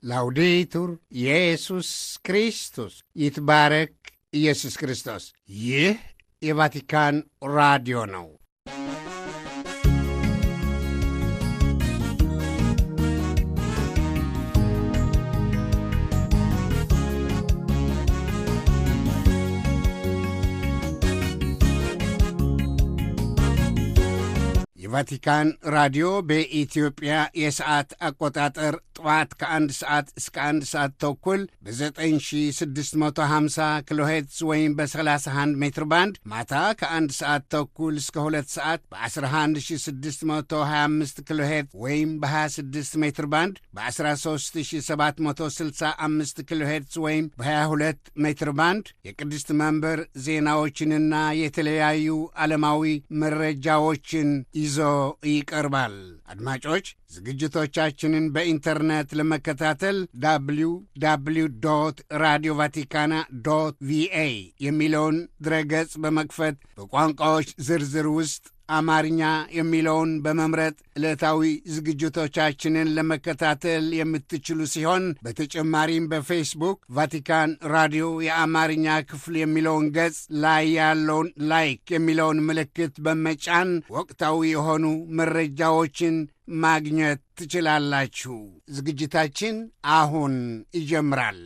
ላውዴቱር ኢየሱስ ክርስቶስ ይትባረክ ኢየሱስ ክርስቶስ። ይህ የቫቲካን ራዲዮ ነው። የቫቲካን ራዲዮ በኢትዮጵያ የሰዓት አቆጣጠር ጠዋት ከአንድ ሰዓት እስከ አንድ ሰዓት ተኩል በ9650 ኪሎ ሄርትዝ ወይም በ31 ሜትር ባንድ ማታ ከአንድ ሰዓት ተኩል እስከ ሁለት ሰዓት በ11625 ኪሎ ሄርትዝ ወይም በ26 ሜትር ባንድ በ13765 ኪሎ ሄርትዝ ወይም በ22 ሜትር ባንድ የቅድስት መንበር ዜናዎችንና የተለያዩ ዓለማዊ መረጃዎችን ይዞ ይቀርባል። አድማጮች ዝግጅቶቻችንን በኢንተርኔት ለመከታተል ዳብሊው ዳብሊው ዶት ራዲዮ ቫቲካና ዶት ቪኤ የሚለውን ድረገጽ በመክፈት በቋንቋዎች ዝርዝር ውስጥ አማርኛ የሚለውን በመምረጥ ዕለታዊ ዝግጅቶቻችንን ለመከታተል የምትችሉ ሲሆን በተጨማሪም በፌስቡክ ቫቲካን ራዲዮ የአማርኛ ክፍል የሚለውን ገጽ ላይ ያለውን ላይክ የሚለውን ምልክት በመጫን ወቅታዊ የሆኑ መረጃዎችን ማግኘት ትችላላችሁ። ዝግጅታችን አሁን ይጀምራል።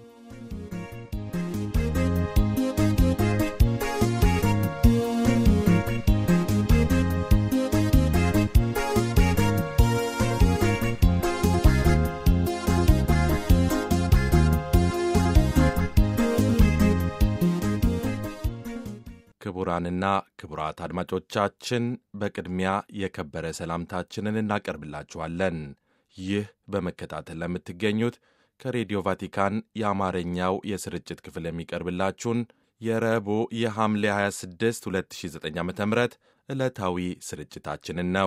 ክቡራንና ክቡራት አድማጮቻችን በቅድሚያ የከበረ ሰላምታችንን እናቀርብላችኋለን። ይህ በመከታተል ለምትገኙት ከሬዲዮ ቫቲካን የአማርኛው የስርጭት ክፍል የሚቀርብላችሁን የረቡዕ የሐምሌ 26 2009 ዓ ም ዕለታዊ ስርጭታችንን ነው።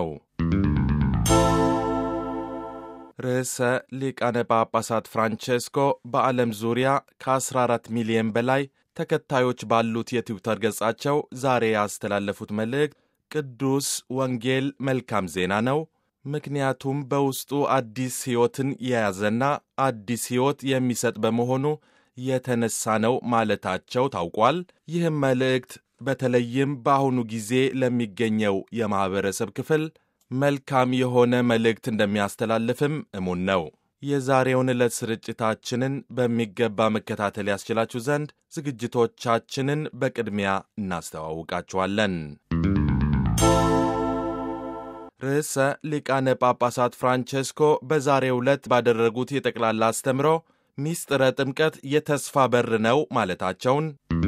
ርዕሰ ሊቃነ ጳጳሳት ፍራንቼስኮ በዓለም ዙሪያ ከ14 ሚሊዮን በላይ ተከታዮች ባሉት የትዊተር ገጻቸው ዛሬ ያስተላለፉት መልእክት ቅዱስ ወንጌል መልካም ዜና ነው፣ ምክንያቱም በውስጡ አዲስ ሕይወትን የያዘና አዲስ ሕይወት የሚሰጥ በመሆኑ የተነሳ ነው ማለታቸው ታውቋል። ይህም መልእክት በተለይም በአሁኑ ጊዜ ለሚገኘው የማኅበረሰብ ክፍል መልካም የሆነ መልእክት እንደሚያስተላልፍም እሙን ነው። የዛሬውን ዕለት ስርጭታችንን በሚገባ መከታተል ያስችላችሁ ዘንድ ዝግጅቶቻችንን በቅድሚያ እናስተዋውቃችኋለን። ርዕሰ ሊቃነ ጳጳሳት ፍራንቼስኮ በዛሬው ዕለት ባደረጉት የጠቅላላ አስተምሮ ሚስጥረ ጥምቀት የተስፋ በር ነው ማለታቸውን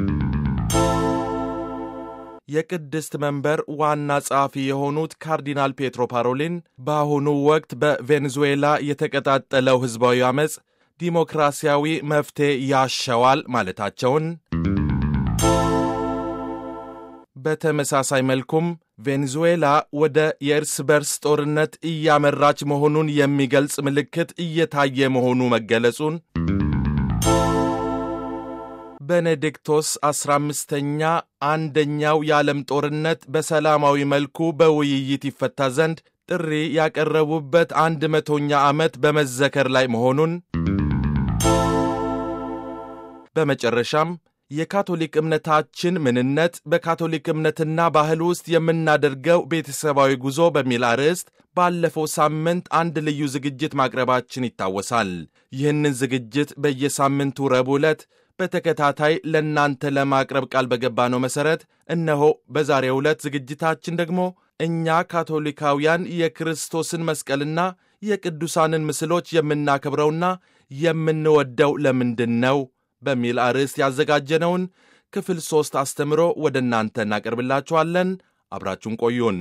የቅድስት መንበር ዋና ጸሐፊ የሆኑት ካርዲናል ፔትሮ ፓሮሊን በአሁኑ ወቅት በቬኔዙዌላ የተቀጣጠለው ሕዝባዊ ዓመፅ ዲሞክራሲያዊ መፍትሔ ያሸዋል ማለታቸውን፣ በተመሳሳይ መልኩም ቬኔዙዌላ ወደ የእርስ በርስ ጦርነት እያመራች መሆኑን የሚገልጽ ምልክት እየታየ መሆኑ መገለጹን ቤኔዲክቶስ አስራ አምስተኛ አንደኛው የዓለም ጦርነት በሰላማዊ መልኩ በውይይት ይፈታ ዘንድ ጥሪ ያቀረቡበት አንድ መቶኛ ዓመት በመዘከር ላይ መሆኑን በመጨረሻም የካቶሊክ እምነታችን ምንነት በካቶሊክ እምነትና ባህል ውስጥ የምናደርገው ቤተሰባዊ ጉዞ በሚል አርዕስት ባለፈው ሳምንት አንድ ልዩ ዝግጅት ማቅረባችን ይታወሳል። ይህንን ዝግጅት በየሳምንቱ ረቡዕ ዕለት በተከታታይ ለእናንተ ለማቅረብ ቃል በገባነው መሠረት እነሆ በዛሬው ዕለት ዝግጅታችን ደግሞ እኛ ካቶሊካውያን የክርስቶስን መስቀልና የቅዱሳንን ምስሎች የምናከብረውና የምንወደው ለምንድን ነው በሚል አርዕስት ያዘጋጀነውን ክፍል ሦስት አስተምሮ ወደ እናንተ እናቀርብላችኋለን። አብራችሁን ቆዩን።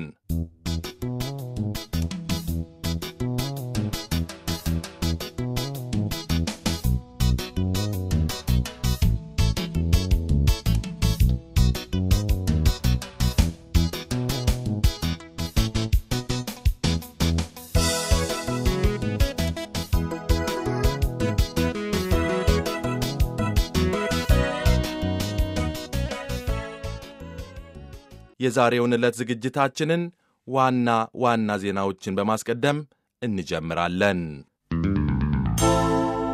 የዛሬውን ዕለት ዝግጅታችንን ዋና ዋና ዜናዎችን በማስቀደም እንጀምራለን።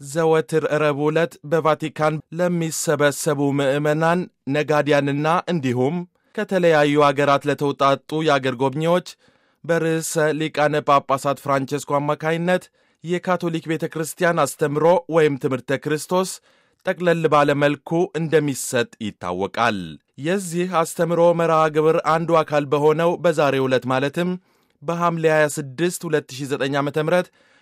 ዘወትር ረቡዕ ዕለት በቫቲካን ለሚሰበሰቡ ምዕመናን፣ ነጋዲያንና እንዲሁም ከተለያዩ አገራት ለተውጣጡ የአገር ጎብኚዎች በርዕሰ ሊቃነ ጳጳሳት ፍራንቼስኮ አማካይነት የካቶሊክ ቤተ ክርስቲያን አስተምሮ ወይም ትምህርተ ክርስቶስ ጠቅለል ባለ መልኩ እንደሚሰጥ ይታወቃል። የዚህ አስተምሮ መርሃ ግብር አንዱ አካል በሆነው በዛሬው ዕለት ማለትም በሐምሌ 26 2009 ዓ ም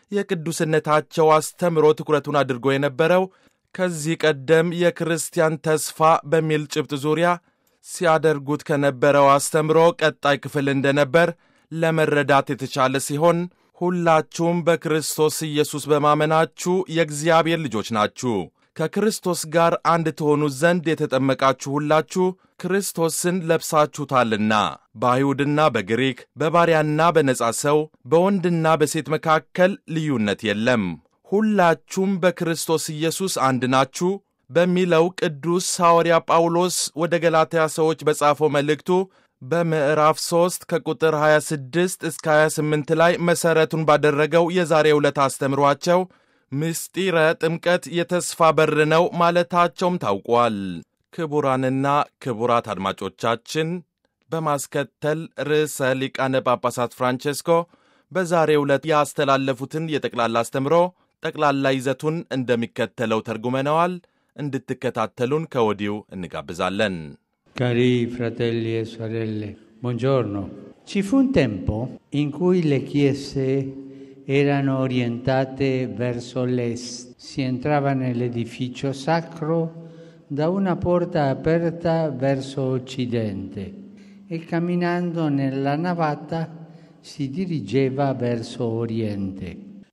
የቅዱስነታቸው አስተምሮ ትኩረቱን አድርጎ የነበረው ከዚህ ቀደም የክርስቲያን ተስፋ በሚል ጭብጥ ዙሪያ ሲያደርጉት ከነበረው አስተምሮ ቀጣይ ክፍል እንደነበር ለመረዳት የተቻለ ሲሆን ሁላችሁም በክርስቶስ ኢየሱስ በማመናችሁ የእግዚአብሔር ልጆች ናችሁ። ከክርስቶስ ጋር አንድ ትሆኑ ዘንድ የተጠመቃችሁ ሁላችሁ ክርስቶስን ለብሳችሁታልና። በአይሁድና በግሪክ በባሪያና በነጻ ሰው በወንድና በሴት መካከል ልዩነት የለም፣ ሁላችሁም በክርስቶስ ኢየሱስ አንድ ናችሁ በሚለው ቅዱስ ሐዋርያ ጳውሎስ ወደ ገላትያ ሰዎች በጻፈው መልእክቱ በምዕራፍ 3 ከቁጥር 26 እስከ 28 ላይ መሠረቱን ባደረገው የዛሬ ዕለት አስተምሯቸው ምስጢረ ጥምቀት የተስፋ በር ነው ማለታቸውም ታውቋል። ክቡራንና ክቡራት አድማጮቻችን በማስከተል ርዕሰ ሊቃነ ጳጳሳት ፍራንቼስኮ በዛሬ ዕለት ያስተላለፉትን የጠቅላላ አስተምሮ ጠቅላላ ይዘቱን እንደሚከተለው ተርጉመነዋል። እንድትከታተሉን ከወዲሁ እንጋብዛለን። Cari fratelli e sorelle, buongiorno. Ci fu un tempo in cui le chiese erano orientate verso l'est. Si entrava nell'edificio sacro da una porta aperta verso occidente e camminando nella navata si dirigeva verso oriente.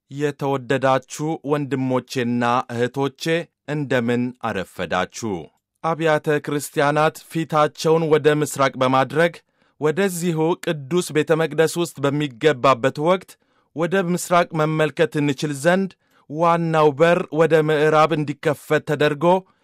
የተወደዳችሁ ወንድሞቼና እህቶቼ እንደምን አረፈዳችሁ። አብያተ ክርስቲያናት ፊታቸውን ወደ ምሥራቅ በማድረግ ወደዚሁ ቅዱስ ቤተ መቅደስ ውስጥ በሚገባበት ወቅት ወደ ምሥራቅ መመልከት እንችል ዘንድ ዋናው በር ወደ ምዕራብ እንዲከፈት ተደርጎ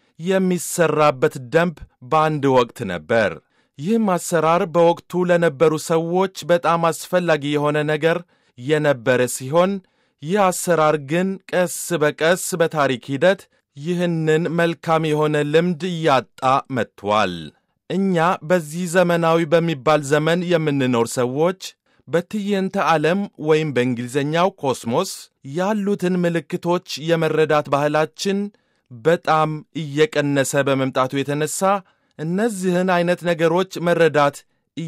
የሚሠራበት ደንብ በአንድ ወቅት ነበር። ይህም አሰራር በወቅቱ ለነበሩ ሰዎች በጣም አስፈላጊ የሆነ ነገር የነበረ ሲሆን ይህ አሰራር ግን ቀስ በቀስ በታሪክ ሂደት ይህንን መልካም የሆነ ልምድ እያጣ መጥቷል። እኛ በዚህ ዘመናዊ በሚባል ዘመን የምንኖር ሰዎች በትዕይንተ ዓለም ወይም በእንግሊዝኛው ኮስሞስ ያሉትን ምልክቶች የመረዳት ባህላችን በጣም እየቀነሰ በመምጣቱ የተነሳ እነዚህን ዐይነት ነገሮች መረዳት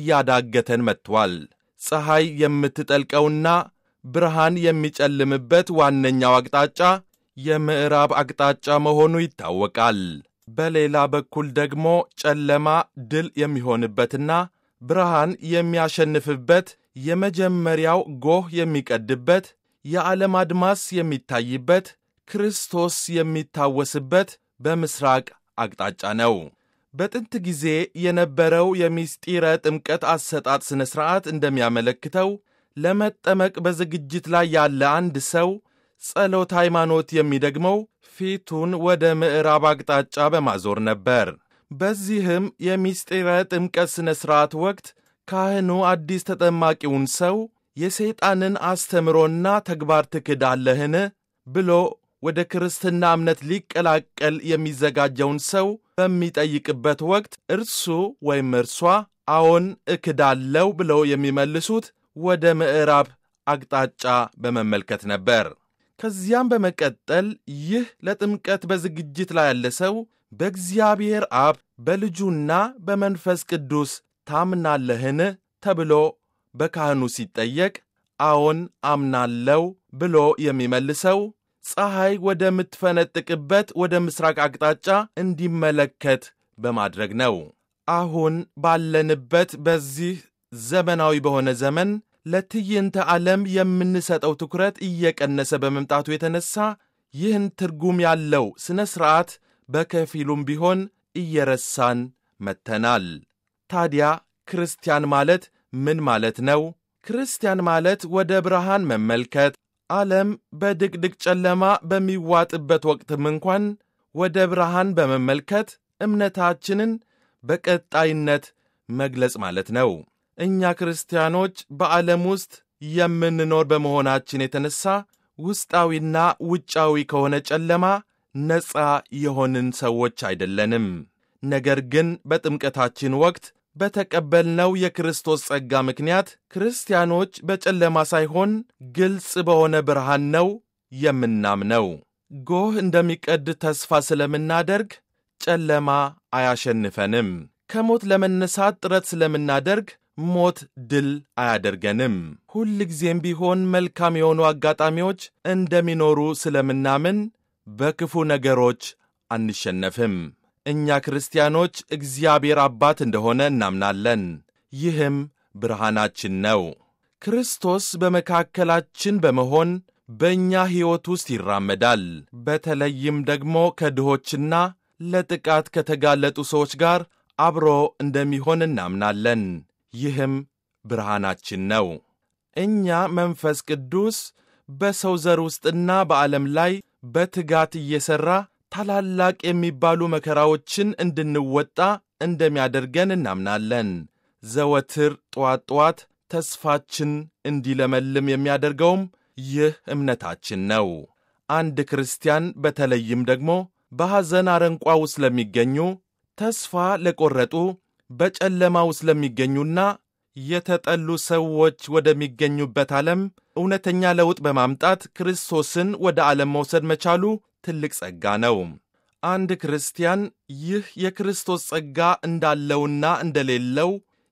እያዳገተን መጥቷል። ፀሐይ የምትጠልቀውና ብርሃን የሚጨልምበት ዋነኛው አቅጣጫ የምዕራብ አቅጣጫ መሆኑ ይታወቃል። በሌላ በኩል ደግሞ ጨለማ ድል የሚሆንበትና ብርሃን የሚያሸንፍበት የመጀመሪያው ጎህ የሚቀድበት የዓለም አድማስ የሚታይበት ክርስቶስ የሚታወስበት በምሥራቅ አቅጣጫ ነው። በጥንት ጊዜ የነበረው የምስጢረ ጥምቀት አሰጣጥ ሥነ ሥርዓት እንደሚያመለክተው ለመጠመቅ በዝግጅት ላይ ያለ አንድ ሰው ጸሎት ሃይማኖት የሚደግመው ፊቱን ወደ ምዕራብ አቅጣጫ በማዞር ነበር። በዚህም የምስጢረ ጥምቀት ሥነ ሥርዓት ወቅት ካህኑ አዲስ ተጠማቂውን ሰው የሰይጣንን አስተምሮና ተግባር ትክዳለህን ብሎ ወደ ክርስትና እምነት ሊቀላቀል የሚዘጋጀውን ሰው በሚጠይቅበት ወቅት እርሱ ወይም እርሷ አዎን እክዳለው ብለው የሚመልሱት ወደ ምዕራብ አቅጣጫ በመመልከት ነበር። ከዚያም በመቀጠል ይህ ለጥምቀት በዝግጅት ላይ ያለ ሰው በእግዚአብሔር አብ በልጁና በመንፈስ ቅዱስ ታምናለህን ተብሎ በካህኑ ሲጠየቅ አዎን አምናለው ብሎ የሚመልሰው ፀሐይ ወደምትፈነጥቅበት ወደ ምሥራቅ አቅጣጫ እንዲመለከት በማድረግ ነው። አሁን ባለንበት በዚህ ዘመናዊ በሆነ ዘመን ለትዕይንተ ዓለም የምንሰጠው ትኩረት እየቀነሰ በመምጣቱ የተነሳ ይህን ትርጉም ያለው ሥነ ሥርዓት በከፊሉም ቢሆን እየረሳን መጥተናል። ታዲያ ክርስቲያን ማለት ምን ማለት ነው? ክርስቲያን ማለት ወደ ብርሃን መመልከት፣ ዓለም በድቅድቅ ጨለማ በሚዋጥበት ወቅትም እንኳን ወደ ብርሃን በመመልከት እምነታችንን በቀጣይነት መግለጽ ማለት ነው። እኛ ክርስቲያኖች በዓለም ውስጥ የምንኖር በመሆናችን የተነሳ ውስጣዊና ውጫዊ ከሆነ ጨለማ ነፃ የሆንን ሰዎች አይደለንም። ነገር ግን በጥምቀታችን ወቅት በተቀበልነው የክርስቶስ ጸጋ ምክንያት ክርስቲያኖች በጨለማ ሳይሆን ግልጽ በሆነ ብርሃን ነው የምናምነው። ጎህ እንደሚቀድ ተስፋ ስለምናደርግ ጨለማ አያሸንፈንም። ከሞት ለመነሳት ጥረት ስለምናደርግ ሞት ድል አያደርገንም። ሁልጊዜም ቢሆን መልካም የሆኑ አጋጣሚዎች እንደሚኖሩ ስለምናምን በክፉ ነገሮች አንሸነፍም። እኛ ክርስቲያኖች እግዚአብሔር አባት እንደሆነ እናምናለን። ይህም ብርሃናችን ነው። ክርስቶስ በመካከላችን በመሆን በእኛ ሕይወት ውስጥ ይራመዳል። በተለይም ደግሞ ከድሆችና ለጥቃት ከተጋለጡ ሰዎች ጋር አብሮ እንደሚሆን እናምናለን። ይህም ብርሃናችን ነው። እኛ መንፈስ ቅዱስ በሰው ዘር ውስጥና በዓለም ላይ በትጋት እየሠራ ታላላቅ የሚባሉ መከራዎችን እንድንወጣ እንደሚያደርገን እናምናለን። ዘወትር ጠዋት ጠዋት ተስፋችን እንዲለመልም የሚያደርገውም ይህ እምነታችን ነው። አንድ ክርስቲያን በተለይም ደግሞ በሐዘን አረንቋ ውስጥ ለሚገኙ፣ ተስፋ ለቈረጡ፣ በጨለማ ውስጥ ለሚገኙና የተጠሉ ሰዎች ወደሚገኙበት ዓለም እውነተኛ ለውጥ በማምጣት ክርስቶስን ወደ ዓለም መውሰድ መቻሉ ትልቅ ጸጋ ነው። አንድ ክርስቲያን ይህ የክርስቶስ ጸጋ እንዳለውና እንደሌለው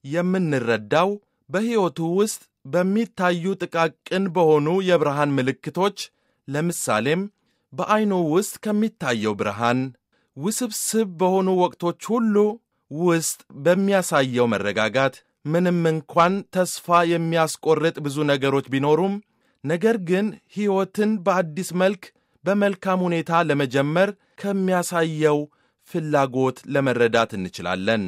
የምንረዳው በሕይወቱ ውስጥ በሚታዩ ጥቃቅን በሆኑ የብርሃን ምልክቶች፣ ለምሳሌም በዐይኑ ውስጥ ከሚታየው ብርሃን፣ ውስብስብ በሆኑ ወቅቶች ሁሉ ውስጥ በሚያሳየው መረጋጋት፣ ምንም እንኳን ተስፋ የሚያስቆርጥ ብዙ ነገሮች ቢኖሩም፣ ነገር ግን ሕይወትን በአዲስ መልክ በመልካም ሁኔታ ለመጀመር ከሚያሳየው ፍላጎት ለመረዳት እንችላለን።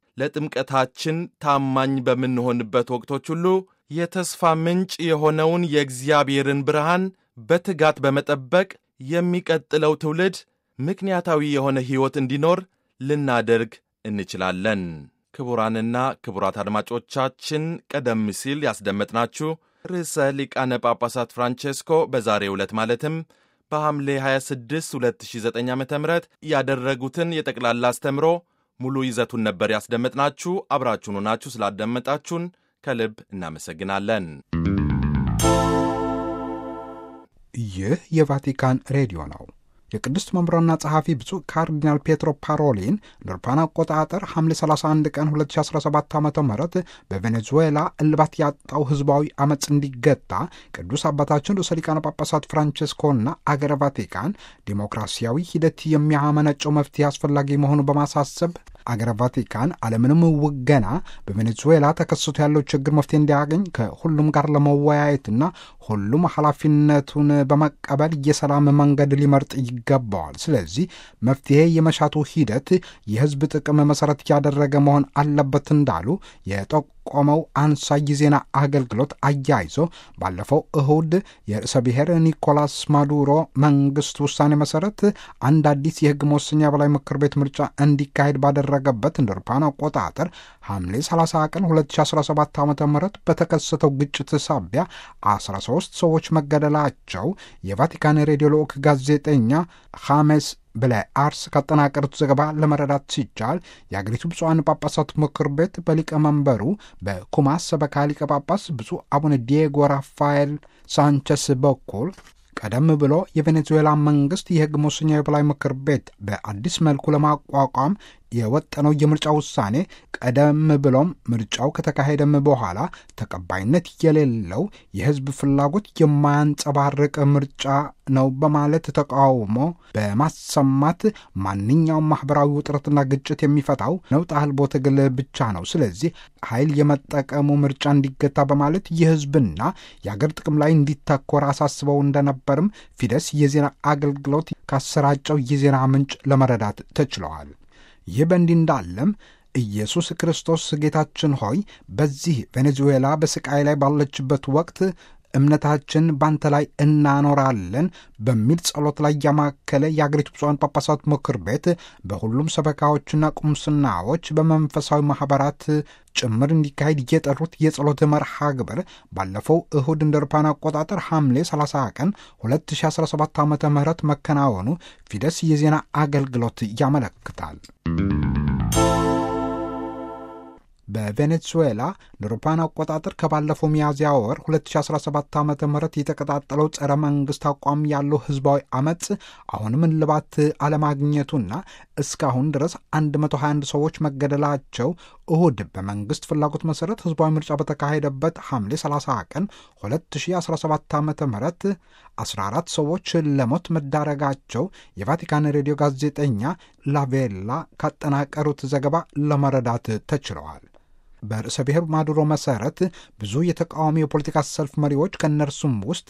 ለጥምቀታችን ታማኝ በምንሆንበት ወቅቶች ሁሉ የተስፋ ምንጭ የሆነውን የእግዚአብሔርን ብርሃን በትጋት በመጠበቅ የሚቀጥለው ትውልድ ምክንያታዊ የሆነ ሕይወት እንዲኖር ልናደርግ እንችላለን። ክቡራንና ክቡራት አድማጮቻችን ቀደም ሲል ያስደመጥናችሁ ርዕሰ ሊቃነ ጳጳሳት ፍራንቼስኮ በዛሬው ዕለት ማለትም በሐምሌ 26 2009 ዓ ም ያደረጉትን የጠቅላላ አስተምሮ ሙሉ ይዘቱን ነበር ያስደመጥናችሁ። አብራችሁን ሆናችሁ ስላዳመጣችሁን ከልብ እናመሰግናለን። ይህ የቫቲካን ሬዲዮ ነው። የቅድስት መምራና ጸሐፊ ብፁዕ ካርዲናል ፔትሮ ፓሮሊን ለአውሮፓውያን አቆጣጠር ሐምሌ 31 ቀን 2017 ዓ ም በቬኔዙዌላ እልባት ያጣው ሕዝባዊ አመፅ እንዲገታ ቅዱስ አባታችን ርዕሰ ሊቃነ ጳጳሳት ፍራንቼስኮና አገረ ቫቲካን ዲሞክራሲያዊ ሂደት የሚያመነጨው መፍትሄ አስፈላጊ መሆኑ በማሳሰብ አገረ ቫቲካን አለምንም ውገና በቬኔዙዌላ ተከስቶ ያለው ችግር መፍትሄ እንዲያገኝ ከሁሉም ጋር ለመወያየትና ሁሉም ኃላፊነቱን በመቀበል የሰላም መንገድ ሊመርጥ ይገባዋል። ስለዚህ መፍትሄ የመሻቱ ሂደት የሕዝብ ጥቅም መሠረት ያደረገ መሆን አለበት እንዳሉ የጠቆመው አንሳይ ዜና አገልግሎት አያይዞ ባለፈው እሁድ የርዕሰ ብሔር ኒኮላስ ማዱሮ መንግስት ውሳኔ መሠረት አንድ አዲስ የሕግ መወሰኛ በላይ ምክር ቤት ምርጫ እንዲካሄድ ባደረገበት እንደ አውሮፓውያን አቆጣጠር ሐምሌ 30 ቀን 2017 ዓ ም በተከሰተው ግጭት ሳቢያ 13 ሰዎች መገደላቸው የቫቲካን ሬዲዮ ልዑክ ጋዜጠኛ ሐሜስ ብላይ አርስ ካጠናቀሩት ዘገባ ለመረዳት ሲቻል የአገሪቱ ብፁዓን ጳጳሳት ምክር ቤት በሊቀመንበሩ በኩማስ ሰበካ ሊቀ ጳጳስ ብፁዕ አቡነ ዲየጎ ራፋኤል ሳንቸስ በኩል ቀደም ብሎ የቬኔዙዌላ መንግስት የሕግ መወሰኛ የበላይ ምክር ቤት በአዲስ መልኩ ለማቋቋም የወጠነው የምርጫ ውሳኔ ቀደም ብሎም ምርጫው ከተካሄደም በኋላ ተቀባይነት የሌለው የሕዝብ ፍላጎት የማያንጸባርቅ ምርጫ ነው በማለት ተቃውሞ በማሰማት ማንኛውም ማህበራዊ ውጥረትና ግጭት የሚፈታው ነውጥ አልቦ ትግል ብቻ ነው። ስለዚህ ኃይል የመጠቀሙ ምርጫ እንዲገታ በማለት የሕዝብና የአገር ጥቅም ላይ እንዲተኮር አሳስበው እንደነበርም ፊደስ የዜና አገልግሎት ካሰራጨው የዜና ምንጭ ለመረዳት ተችለዋል። ይህ በእንዲህ እንዳለም ኢየሱስ ክርስቶስ ጌታችን ሆይ በዚህ ቬኔዙዌላ በስቃይ ላይ ባለችበት ወቅት እምነታችን ባንተ ላይ እናኖራለን በሚል ጸሎት ላይ ያማከለ የአገሪቱ ብፁዓን ጳጳሳት ምክር ቤት በሁሉም ሰበካዎችና ቁምስናዎች በመንፈሳዊ ማኅበራት ጭምር እንዲካሄድ የጠሩት የጸሎት መርሃ ግብር ባለፈው እሁድ እንደ አውሮፓውያን አቆጣጠር ሐምሌ 30 ቀን 2017 ዓ ም መከናወኑ ፊደስ የዜና አገልግሎት ያመለክታል። በቬኔዙዌላ ለአውሮፓውያን አቆጣጠር ከባለፈው ሚያዝያ ወር 2017 ዓ ም የተቀጣጠለው ጸረ መንግሥት አቋም ያለው ሕዝባዊ አመፅ አሁንም እልባት አለማግኘቱና እስካሁን ድረስ 121 ሰዎች መገደላቸው እሁድ በመንግሥት ፍላጎት መሠረት ሕዝባዊ ምርጫ በተካሄደበት ሐምሌ 30 ቀን 2017 ዓ ም 14 ሰዎች ለሞት መዳረጋቸው የቫቲካን ሬዲዮ ጋዜጠኛ ላቬላ ካጠናቀሩት ዘገባ ለመረዳት ተችለዋል። በርዕሰ ብሔር ማዱሮ መሠረት ብዙ የተቃዋሚ የፖለቲካ ሰልፍ መሪዎች ከእነርሱም ውስጥ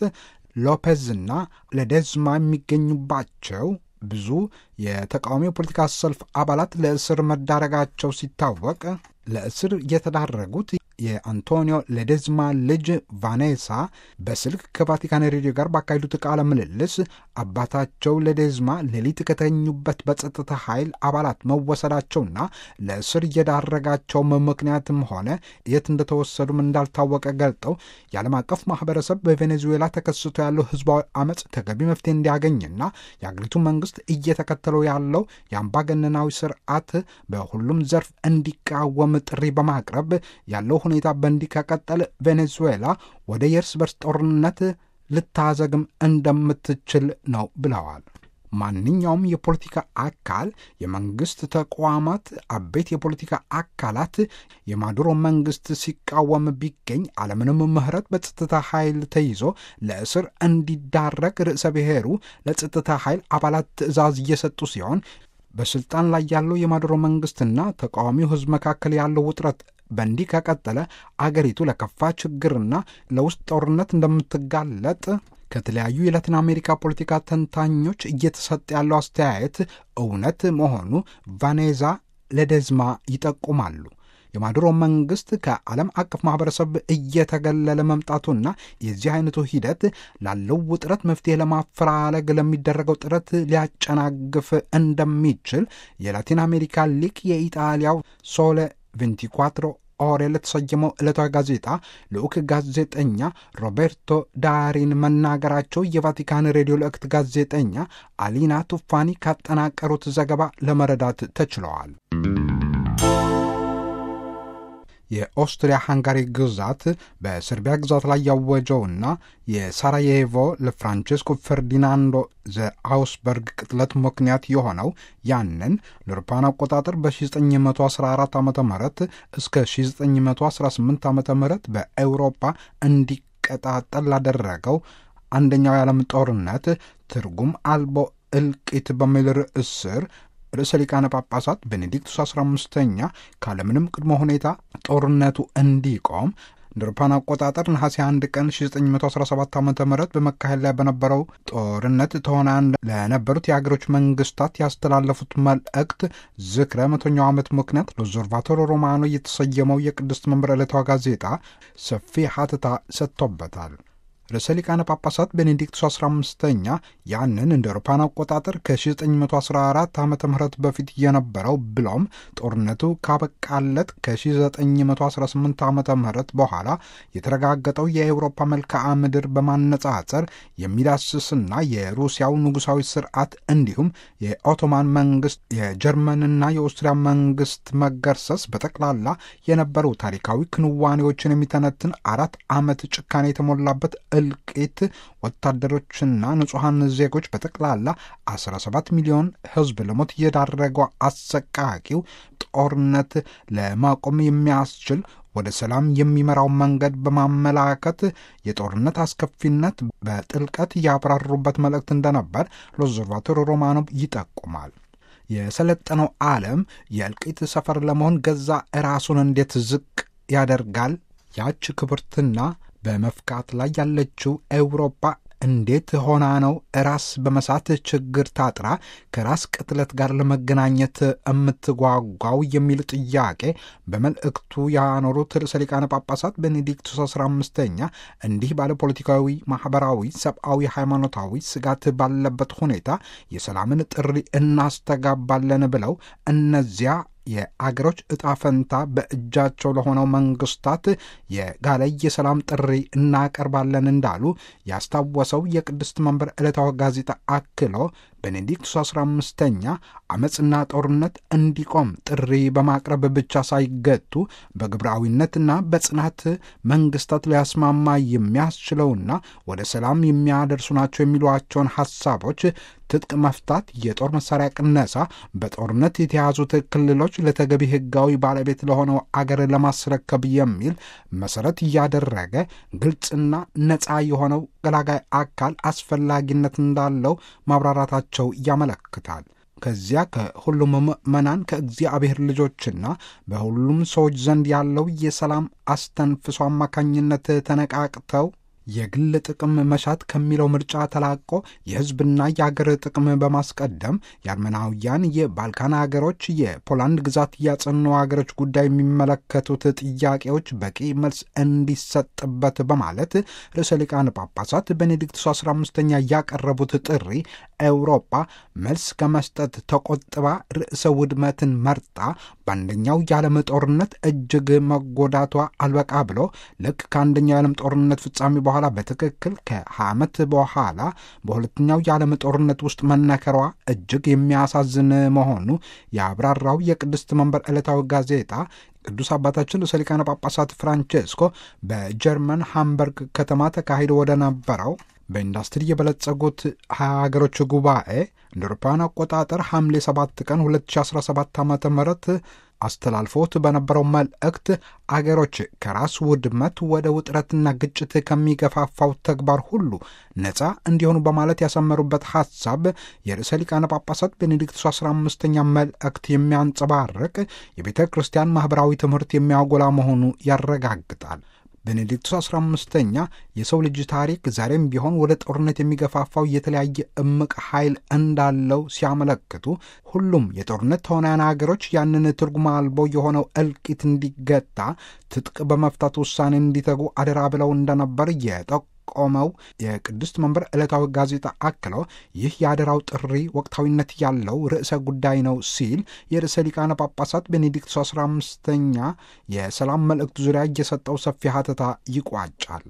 ሎፔዝና ለዴዝማ የሚገኙባቸው ብዙ የተቃዋሚ የፖለቲካ ሰልፍ አባላት ለእስር መዳረጋቸው ሲታወቅ ለእስር የተዳረጉት የአንቶኒዮ ሌዴዝማ ልጅ ቫኔሳ በስልክ ከቫቲካን ሬዲዮ ጋር ባካሄዱት ቃለ ምልልስ አባታቸው ሌዴዝማ ሌሊት ከተኙበት በጸጥታ ኃይል አባላት መወሰዳቸውና ለእስር የዳረጋቸውም ምክንያትም ሆነ የት እንደተወሰዱም እንዳልታወቀ ገልጠው የዓለም አቀፍ ማህበረሰብ በቬኔዙዌላ ተከስቶ ያለው ህዝባዊ አመፅ ተገቢ መፍትሄ እንዲያገኝና የአገሪቱ መንግስት እየተከተለው ያለው የአምባገነናዊ ስርዓት በሁሉም ዘርፍ እንዲቃወም ጥሪ በማቅረብ ያለው ሁኔታ በእንዲህ ከቀጠለ ቬኔዙዌላ ወደ የእርስ በርስ ጦርነት ልታዘግም እንደምትችል ነው ብለዋል። ማንኛውም የፖለቲካ አካል፣ የመንግስት ተቋማት፣ አበይት የፖለቲካ አካላት የማዱሮ መንግስት ሲቃወም ቢገኝ አለምንም ምህረት በጸጥታ ኃይል ተይዞ ለእስር እንዲዳረግ ርዕሰ ብሔሩ ለጸጥታ ኃይል አባላት ትዕዛዝ እየሰጡ ሲሆን በስልጣን ላይ ያለው የማዱሮ መንግስትና ተቃዋሚው ህዝብ መካከል ያለው ውጥረት በእንዲህ ከቀጠለ አገሪቱ ለከፋ ችግርና ለውስጥ ጦርነት እንደምትጋለጥ ከተለያዩ የላቲን አሜሪካ ፖለቲካ ተንታኞች እየተሰጠ ያለው አስተያየት እውነት መሆኑ ቫኔዛ ለደዝማ ይጠቁማሉ። የማዱሮ መንግስት ከዓለም አቀፍ ማህበረሰብ እየተገለለ መምጣቱና የዚህ አይነቱ ሂደት ላለው ውጥረት መፍትሄ ለማፈላለግ ለሚደረገው ጥረት ሊያጨናግፍ እንደሚችል የላቲን አሜሪካ ሊቅ የኢጣሊያው ሶለ 24 ኦሬ ለተሰየመው ዕለታዊ ጋዜጣ ልዑክ ጋዜጠኛ ሮቤርቶ ዳሪን መናገራቸው የቫቲካን ሬዲዮ ልዕክት ጋዜጠኛ አሊና ቱፋኒ ካጠናቀሩት ዘገባ ለመረዳት ተችለዋል። የኦስትሪያ ሃንጋሪ ግዛት በሰርቢያ ግዛት ላይ ያወጀውና የሳራዬቮ ለፍራንቼስኮ ፈርዲናንዶ ዘአውስበርግ ቅጥለት ምክንያት የሆነው ያንን ለአውሮፓውያን አቆጣጠር በ1914 ዓ ም እስከ 1918 ዓ ም በአውሮፓ እንዲቀጣጠል ላደረገው አንደኛው የዓለም ጦርነት ትርጉም አልቦ እልቂት በሚል ርዕስ ስር ርዕሰ ሊቃነ ጳጳሳት ቤኔዲክቱስ 15ኛ ካለምንም ቅድመ ሁኔታ ጦርነቱ እንዲቆም እንደ አውሮፓውያን አቆጣጠር ነሐሴ 1 ቀን 1917 ዓ ም በመካሄድ ላይ በነበረው ጦርነት ተዋናያን ለነበሩት የአገሮች መንግስታት ያስተላለፉት መልእክት ዝክረ መቶኛው ዓመት ምክንያት ሎዞርቫቶሮ ሮማኖ የተሰየመው የቅድስት መንበር ዕለታዊ ጋዜጣ ሰፊ ሀተታ ሰጥቶበታል። ርዕሰ ሊቃነ ጳጳሳት ቤኔዲክቱስ 15ኛ ያንን እንደ አውሮፓውያን አቆጣጠር ከ1914 ዓ ም በፊት የነበረው ብሎም ጦርነቱ ካበቃለት ከ1918 ዓ ም በኋላ የተረጋገጠው የአውሮፓ መልክዓ ምድር በማነጻጸር የሚዳስስና የሩሲያው ንጉሳዊ ስርዓት እንዲሁም የኦቶማን መንግስት የጀርመንና የኦስትሪያ መንግስት መገርሰስ በጠቅላላ የነበሩ ታሪካዊ ክንዋኔዎችን የሚተነትን አራት ዓመት ጭካኔ የተሞላበት እልቂት ወታደሮችና ንጹሐን ዜጎች በጠቅላላ 17 ሚሊዮን ሕዝብ ለሞት የዳረገው አሰቃቂው ጦርነት ለማቆም የሚያስችል ወደ ሰላም የሚመራው መንገድ በማመላከት የጦርነት አስከፊነት በጥልቀት ያብራሩበት መልእክት እንደነበር ሎዞርቫቶሮ ሮማኖቭ ይጠቁማል። የሰለጠነው ዓለም የእልቂት ሰፈር ለመሆን ገዛ ራሱን እንዴት ዝቅ ያደርጋል? ያች ክብርትና በመፍካት ላይ ያለችው ኤውሮፓ እንዴት ሆና ነው ራስ በመሳት ችግር ታጥራ ከራስ ቅጥለት ጋር ለመገናኘት የምትጓጓው የሚል ጥያቄ በመልእክቱ ያኖሩት ርዕሰ ሊቃነ ጳጳሳት ቤኔዲክቱስ አስራ አምስተኛ እንዲህ ባለ ፖለቲካዊ፣ ማህበራዊ፣ ሰብአዊ፣ ሃይማኖታዊ ስጋት ባለበት ሁኔታ የሰላምን ጥሪ እናስተጋባለን ብለው እነዚያ የአገሮች ዕጣ ፈንታ በእጃቸው ለሆነው መንግስታት የጋለ የሰላም ጥሪ እናቀርባለን እንዳሉ ያስታወሰው የቅድስት መንበር ዕለታዊ ጋዜጣ አክሎ ቤኔዲክቱስ አስራ አምስተኛ አመፅና ጦርነት እንዲቆም ጥሪ በማቅረብ ብቻ ሳይገቱ በግብራዊነትና በጽናት መንግስታት ሊያስማማ የሚያስችለውና ወደ ሰላም የሚያደርሱ ናቸው የሚሏቸውን ሐሳቦች ትጥቅ መፍታት፣ የጦር መሳሪያ ቅነሳ፣ በጦርነት የተያዙት ክልሎች ለተገቢ ህጋዊ ባለቤት ለሆነው አገር ለማስረከብ የሚል መሰረት እያደረገ ግልጽና ነፃ የሆነው ገላጋይ አካል አስፈላጊነት እንዳለው ማብራራታቸው ያመለክታል። ከዚያ ከሁሉም ምዕመናን ከእግዚአብሔር ልጆችና በሁሉም ሰዎች ዘንድ ያለው የሰላም አስተንፍሶ አማካኝነት ተነቃቅተው የግል ጥቅም መሻት ከሚለው ምርጫ ተላቆ የህዝብና የአገር ጥቅም በማስቀደም የአርመናውያን የባልካን ሀገሮች የፖላንድ ግዛት ያጸኑ ሀገሮች ጉዳይ የሚመለከቱት ጥያቄዎች በቂ መልስ እንዲሰጥበት በማለት ርዕሰ ሊቃነ ጳጳሳት ቤኔዲክቱስ 15ኛ ያቀረቡት ጥሪ ኤውሮጳ መልስ ከመስጠት ተቆጥባ ርዕሰ ውድመትን መርጣ በአንደኛው የዓለም ጦርነት እጅግ መጎዳቷ አልበቃ ብሎ ልክ ከአንደኛው የዓለም ጦርነት ፍጻሜ በኋላ በትክክል ከ20 ዓመት በኋላ በሁለተኛው የዓለም ጦርነት ውስጥ መነከሯ እጅግ የሚያሳዝን መሆኑ የአብራራው የቅድስት መንበር ዕለታዊ ጋዜጣ ቅዱስ አባታችን ርዕሰ ሊቃነ ጳጳሳት ፍራንቼስኮ በጀርመን ሃምበርግ ከተማ ተካሂዶ ወደ ነበረው በኢንዱስትሪ የበለጸጉት ሀያ ሀገሮች ጉባኤ እንደ አውሮፓውያን አቆጣጠር ሐምሌ 7 ቀን 2017 ዓ ም አስተላልፎት በነበረው መልእክት አገሮች ከራስ ውድመት ወደ ውጥረትና ግጭት ከሚገፋፋው ተግባር ሁሉ ነፃ እንዲሆኑ በማለት ያሰመሩበት ሐሳብ የርዕሰ ሊቃነ ጳጳሳት ቤኔዲክቱስ 15ኛ መልእክት የሚያንጸባርቅ የቤተ ክርስቲያን ማኅበራዊ ትምህርት የሚያጎላ መሆኑ ያረጋግጣል። ቤኔዲክቱስ 15ኛ የሰው ልጅ ታሪክ ዛሬም ቢሆን ወደ ጦርነት የሚገፋፋው የተለያየ እምቅ ኃይል እንዳለው ሲያመለክቱ ሁሉም የጦርነት ተዋናያን ሀገሮች ያንን ትርጉም አልቦ የሆነው እልቂት እንዲገታ ትጥቅ በመፍታት ውሳኔ እንዲተጉ አደራ ብለው እንደነበር የጠቆመው የቅድስት መንበር ዕለታዊ ጋዜጣ አክለው ይህ የአደራው ጥሪ ወቅታዊነት ያለው ርዕሰ ጉዳይ ነው ሲል የርዕሰ ሊቃነ ጳጳሳት ቤኔዲክቱስ 15ኛ የሰላም መልእክቱ ዙሪያ እየሰጠው ሰፊ ሀተታ ይቋጫል።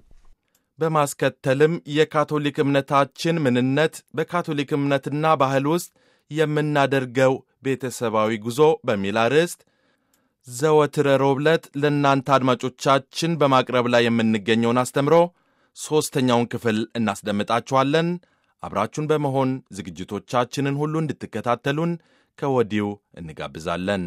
በማስከተልም የካቶሊክ እምነታችን ምንነት በካቶሊክ እምነትና ባህል ውስጥ የምናደርገው ቤተሰባዊ ጉዞ በሚል አርዕስት ዘወትር ረቡዕ ዕለት ለእናንተ አድማጮቻችን በማቅረብ ላይ የምንገኘውን አስተምሮ ሦስተኛውን ክፍል እናስደምጣችኋለን። አብራችሁን በመሆን ዝግጅቶቻችንን ሁሉ እንድትከታተሉን ከወዲሁ እንጋብዛለን።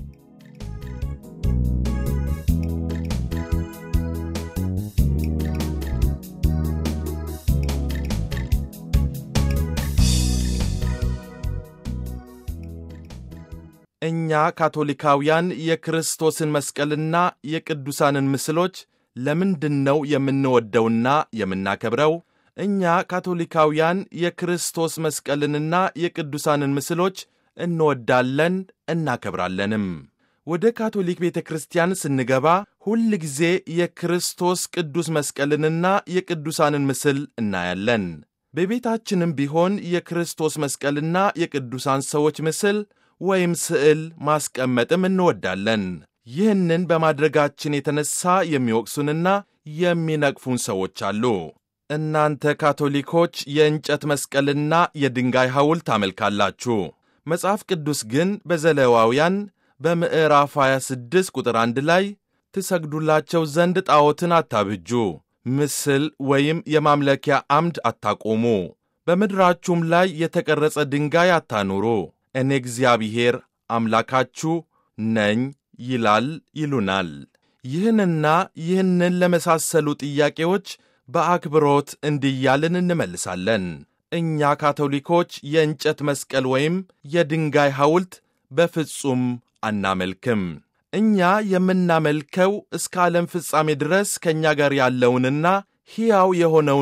እኛ ካቶሊካውያን የክርስቶስን መስቀልና የቅዱሳንን ምስሎች ለምንድን ነው የምንወደውና የምናከብረው? እኛ ካቶሊካውያን የክርስቶስ መስቀልንና የቅዱሳንን ምስሎች እንወዳለን እናከብራለንም። ወደ ካቶሊክ ቤተ ክርስቲያን ስንገባ ሁል ጊዜ የክርስቶስ ቅዱስ መስቀልንና የቅዱሳንን ምስል እናያለን። በቤታችንም ቢሆን የክርስቶስ መስቀልና የቅዱሳን ሰዎች ምስል ወይም ስዕል ማስቀመጥም እንወዳለን። ይህንን በማድረጋችን የተነሳ የሚወቅሱንና የሚነቅፉን ሰዎች አሉ። እናንተ ካቶሊኮች የእንጨት መስቀልና የድንጋይ ሐውልት ታመልካላችሁ። መጽሐፍ ቅዱስ ግን በዘሌዋውያን በምዕራፍ 26 ቁጥር 1 ላይ ትሰግዱላቸው ዘንድ ጣዖትን አታብጁ፣ ምስል ወይም የማምለኪያ አምድ አታቆሙ፣ በምድራችሁም ላይ የተቀረጸ ድንጋይ አታኑሩ እኔ እግዚአብሔር አምላካችሁ ነኝ ይላል ይሉናል። ይህንና ይህንን ለመሳሰሉ ጥያቄዎች በአክብሮት እንዲያልን እንመልሳለን። እኛ ካቶሊኮች የእንጨት መስቀል ወይም የድንጋይ ሐውልት በፍጹም አናመልክም። እኛ የምናመልከው እስከ ዓለም ፍጻሜ ድረስ ከእኛ ጋር ያለውንና ሕያው የሆነውን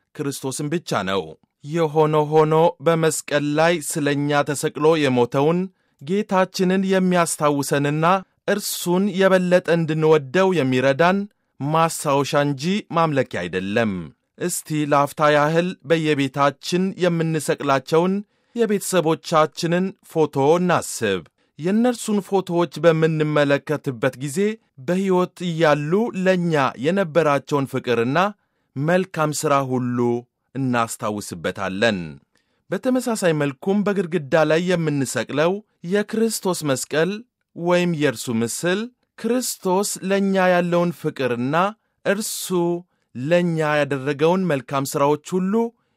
ክርስቶስን ብቻ ነው። የሆነ ሆኖ በመስቀል ላይ ስለ እኛ ተሰቅሎ የሞተውን ጌታችንን የሚያስታውሰንና እርሱን የበለጠ እንድንወደው የሚረዳን ማስታወሻ እንጂ ማምለኪያ አይደለም። እስቲ ለአፍታ ያህል በየቤታችን የምንሰቅላቸውን የቤተሰቦቻችንን ፎቶ እናስብ። የእነርሱን ፎቶዎች በምንመለከትበት ጊዜ በሕይወት እያሉ ለእኛ የነበራቸውን ፍቅርና መልካም ሥራ ሁሉ እናስታውስበታለን። በተመሳሳይ መልኩም በግድግዳ ላይ የምንሰቅለው የክርስቶስ መስቀል ወይም የእርሱ ምስል ክርስቶስ ለእኛ ያለውን ፍቅርና እርሱ ለእኛ ያደረገውን መልካም ሥራዎች ሁሉ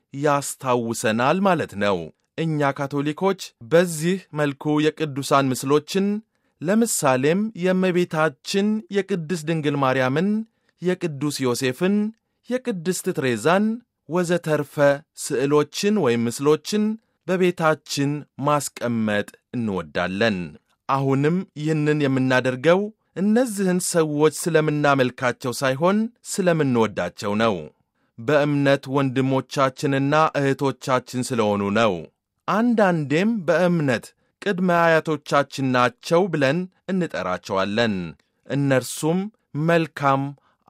ያስታውሰናል ማለት ነው። እኛ ካቶሊኮች በዚህ መልኩ የቅዱሳን ምስሎችን ለምሳሌም የእመቤታችን የቅድስት ድንግል ማርያምን፣ የቅዱስ ዮሴፍን፣ የቅድስት ትሬዛን ወዘተርፈ ስዕሎችን ወይም ምስሎችን በቤታችን ማስቀመጥ እንወዳለን። አሁንም ይህንን የምናደርገው እነዚህን ሰዎች ስለምናመልካቸው ሳይሆን ስለምንወዳቸው ነው። በእምነት ወንድሞቻችንና እህቶቻችን ስለሆኑ ነው። አንዳንዴም በእምነት ቅድመ አያቶቻችን ናቸው ብለን እንጠራቸዋለን። እነርሱም መልካም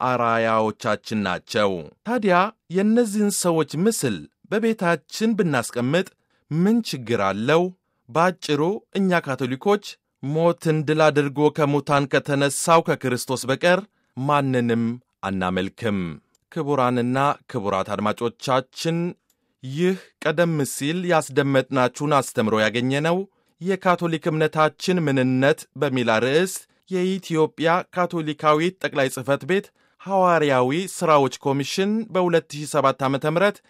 አራያዎቻችን ናቸው። ታዲያ የእነዚህን ሰዎች ምስል በቤታችን ብናስቀምጥ ምን ችግር አለው? በአጭሩ እኛ ካቶሊኮች ሞትን ድል አድርጎ ከሙታን ከተነሳው ከክርስቶስ በቀር ማንንም አናመልክም። ክቡራንና ክቡራት አድማጮቻችን ይህ ቀደም ሲል ያስደመጥናችሁን አስተምሮ ያገኘነው የካቶሊክ እምነታችን ምንነት በሚል ርዕስ የኢትዮጵያ ካቶሊካዊት ጠቅላይ ጽሕፈት ቤት ሐዋርያዊ ሥራዎች ኮሚሽን በ2007 ዓ ም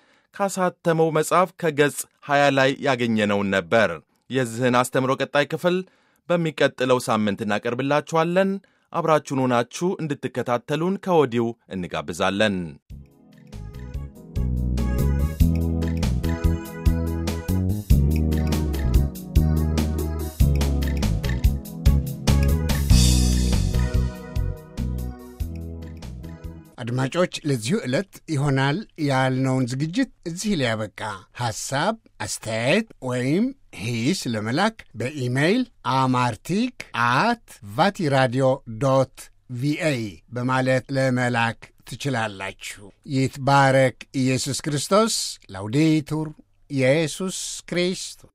ካሳተመው መጽሐፍ ከገጽ 20 ላይ ያገኘነውን ነበር። የዚህን አስተምሮ ቀጣይ ክፍል በሚቀጥለው ሳምንት እናቀርብላችኋለን። አብራችሁን ሆናችሁ እንድትከታተሉን ከወዲሁ እንጋብዛለን። አድማጮች ለዚሁ ዕለት ይሆናል ያልነውን ዝግጅት እዚህ ላይ ያበቃ። ሐሳብ፣ አስተያየት ወይም ሂስ ለመላክ በኢሜይል አማርቲክ አት ቫቲራዲዮ ዶት ቪኦኤ በማለት ለመላክ ትችላላችሁ። ይትባረክ ኢየሱስ ክርስቶስ። ላውዴቱር ኢየሱስ ክርስቶስ